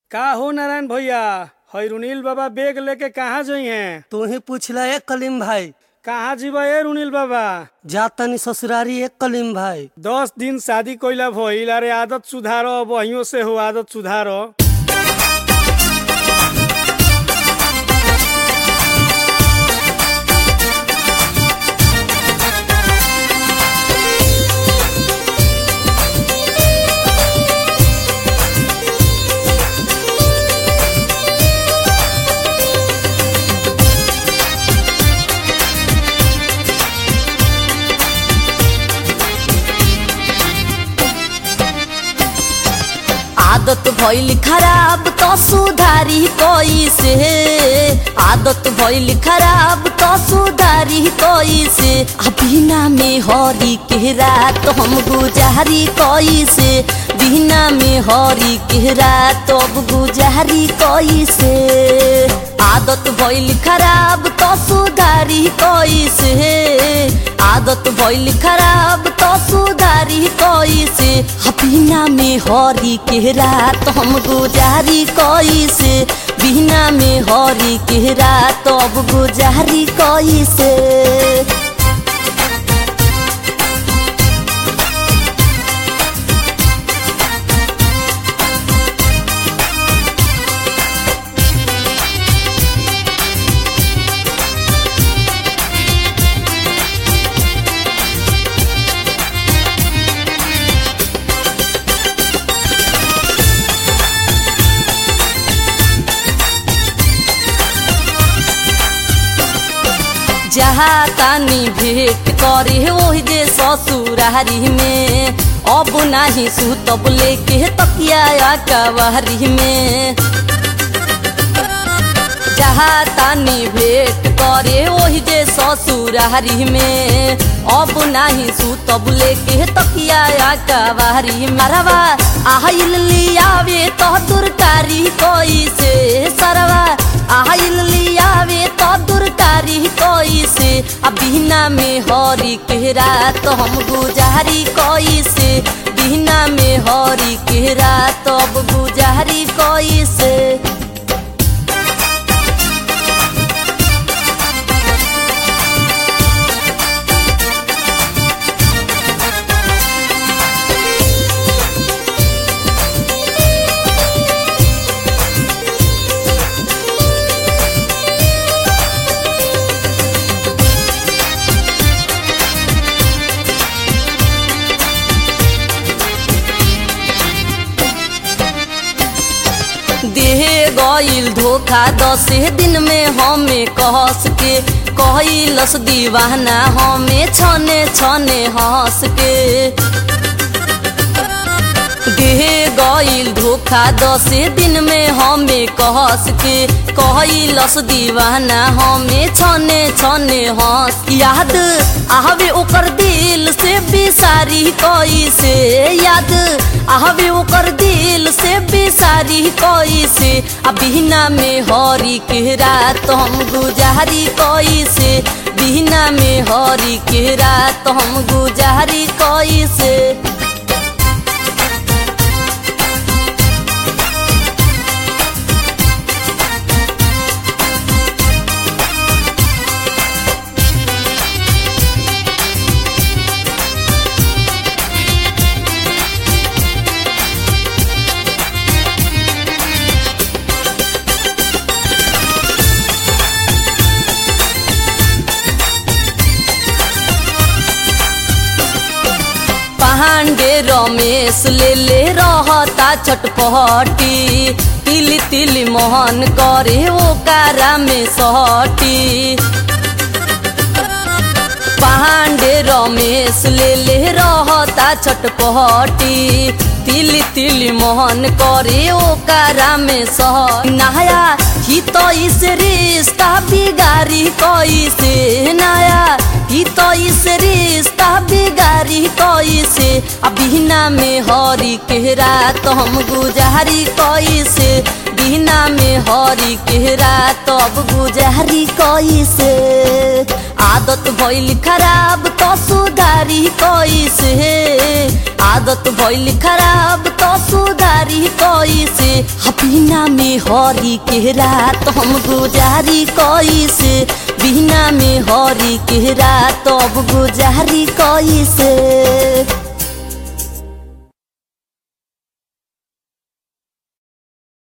का हो नारायण भैया हई रुनील बाबा बेग लेके कहाँ जई हैं तू ही पूछला एक कलीम भाई कहाँ जीवा ए रुनील बाबा जातनी ससुरारी एक कलीम भाई दस दिन शादी कइला भइल अरे आदत सुधारो बहियों से हो आदत सुधारो आदत भइल खराब तो सुधारी कैसे आदत भइल खराब तो सुधारी कैसे आ बिना में हरी के रात हम गुजारी कैसे बिना में हरी के रात अब गुजारी कैसे आदत भइल खराब तो सुधारी कैसे आदत भइल खराब तो सुधारी कैसे आ बिना में हरी के रात हम गुजारी कैसे बिना में हरी के रात अब गुजारी कैसे जहाँ तानी भेंट करे ओहि दे ससुरारी में अब नाही सुतब लेके तकिया कवारी में जहाँ तानी भेंट करे ओहि दे ससुरारी में अब नाही सुतब लेके तकिया कवारी मरवा आहिल लियावे तो दुरकारी कैसे सरवा आहिल लियावे तो दुरकारी कैसे आ बिना में हरी के रात हम गुजारी कैसे बिना में हरी के रात अब गुजारी कैसे देह गईल धोखा दसे दिन में हमें कहस के कहलस दीवाना हमें छने छने हंस के देह गईल धोखा दसे दिन में हमें कहस के कहलस दीवाना हमें छने छने हंस याद आवे ओकर दिल से बिसारी कैसे याद आवे ओकर दिल से बिसारी कैसे आ बिना में हरी के रात हम गुजारी कैसे बिना में हरी के रात हम गुजारी कैसे पांडे रमेश ले ले रहता छटपटी तिली तिली मोहन करे वो कारा में सहटी पांडे रमेश ले ले रहता छटपटी तिली तिली मोहन करे ओ कारा में सह नया ही तो इस रिश्ता बिगारी कैसे नया ही तो इस रिश्ता बिगारी कैसे आ बिना में हरी के रात हम गुजारी कैसे बिना में हरी के रात अब गुजारी कैसे आदत भइल खराब तो सुधारी कैसे आदत भइल खराब तो सुधारी कैसे आ बिना में हरी के रात हम गुजारी कैसे बिना में हरी के रात अब गुजारी कैसे